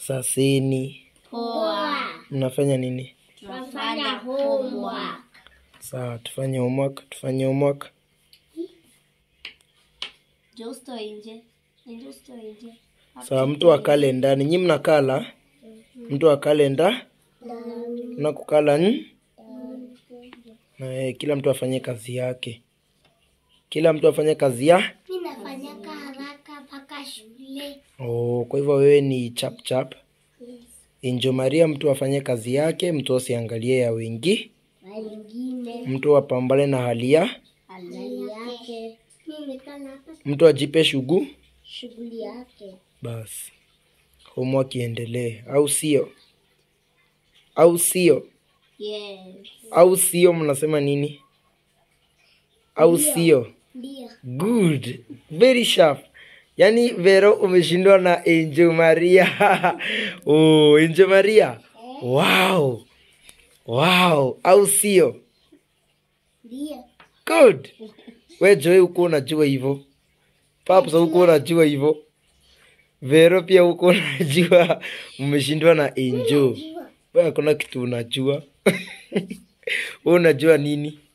Saseni. Poa. Mnafanya nini? Tunafanya homework. Sawa, tufanye homework, tufanye homework. Njoo usitoe nje. Njoo usitoe nje. Sawa, mtu akale ndani. Nyi mnakala? Mtu akale nda? Mnakukala n? Na eh, kila mtu afanye kazi yake. Kila mtu afanye kazi ya? Mi nafanyaka haraka mpaka shule. Oh, kwa hivyo wewe ni chap chap. Injo Maria, mtu afanye kazi yake, mtu asiangalie ya wengi, Wengine mtu apambane na hali ya, hali yake. Mi nimekala hapa mtu ajipe shugu, shughuli yake. basi homework iendelee, au sio? Au sio? Yes. Au sio? Mnasema nini? Au sio? Ndio. Good, very sharp. Yaani Vero umeshindwa na Angel Maria. oh, Angel Maria. Wow. Wow, au sio? Ndio. Good. We Joy uko unajua hivyo. Paps uko unajua hivyo. Vero pia uko unajua umeshindwa na Angel. Wewe kuna kitu unajua. Wewe unajua nini?